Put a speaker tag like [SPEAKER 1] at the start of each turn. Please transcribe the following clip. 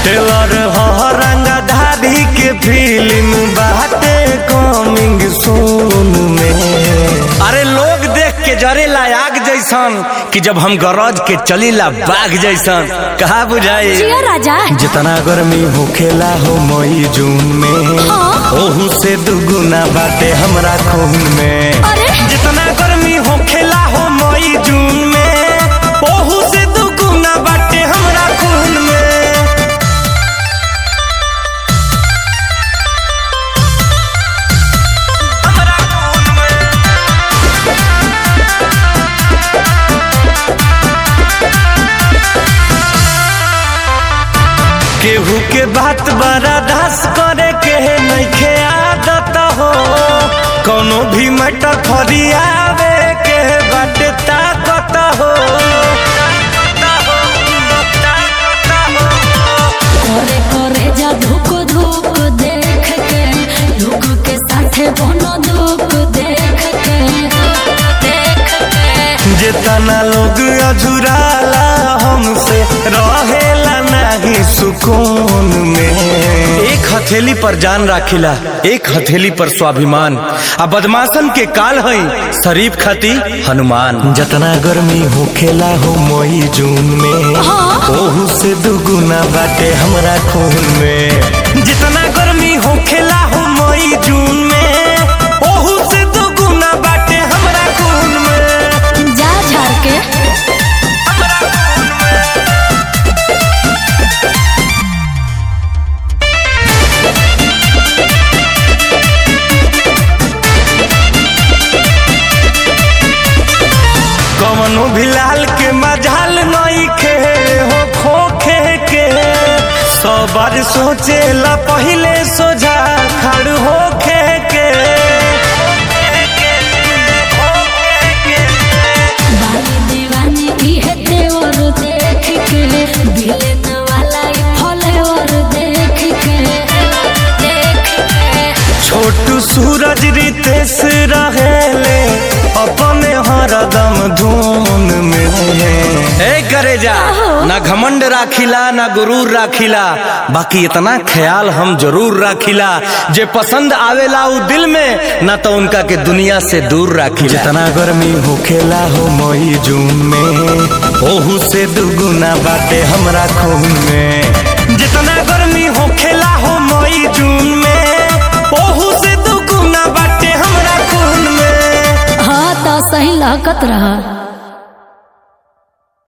[SPEAKER 1] Teller ह रंगधारी के film बाटे कमिंग सून में अरे लोग देख के जरेला आग जैसन कि जब हम गरज के चलीला बाघ जैसन कहा बुझाई
[SPEAKER 2] जिया राजा
[SPEAKER 1] जितना गर्मी होखेला हो मई जून में
[SPEAKER 2] हाँ।
[SPEAKER 1] ओहू से दुगुना बाटे हमरा खून में
[SPEAKER 2] अरे
[SPEAKER 1] जितना गर्मी होखेला हो मई जून में ओहू से दुगुना बाटे हमरा खून में हमरा खून में केहू के बात बड़ा दास करे के नइखे आदत हो कोनो भी मटर फरियावे के बाटे ताकत हो
[SPEAKER 2] करे करे जा धुक धुक देख के धुक के साथे बनो दुख देख के देख के
[SPEAKER 1] जितना लोग अझुराला हमसे रहेला नहीं सुकून में एक हथेली पर जान राखिला एक हथेली पर स्वाभिमान आ बदमाशन के काल हई शरीफ खाती हनुमान जितना गर्मी होखेला हो मई जून में
[SPEAKER 2] हाँ।
[SPEAKER 1] ओहू से दुगुना बाटे हमरा खून में जितना गर्मी होखेला हो मई जून में ओहू से दुगुना बाटे हमरा खून में
[SPEAKER 2] जा झाड़ के
[SPEAKER 1] कवनो भी लाल के मजाल नई खे हो खोखे के सौ बार सोचेला पहिले सोझा खड़ होखे के
[SPEAKER 2] बाली दीवानी इहे देवर देख के बिलन वाला ई फलेवर देख के देख के
[SPEAKER 1] छोटू सूरज रितेश रहेले अपने हरदम धून में ए करे जा ना घमंड राखिला ना गुरूर राखिला बाकी इतना ख्याल हम जरूर राखिला जे पसंद आवेला उ दिल में ना तो उनका के दुनिया से दूर राखिला जितना गर्मी होखेला हो मई जून में ओहू से दुगुना बाटे हमरा खून में जितना गर्मी होखेला हो मई जून में ओहू से दुगुना बाटे हमरा खून में
[SPEAKER 2] हाँ तो सही लहकत रहा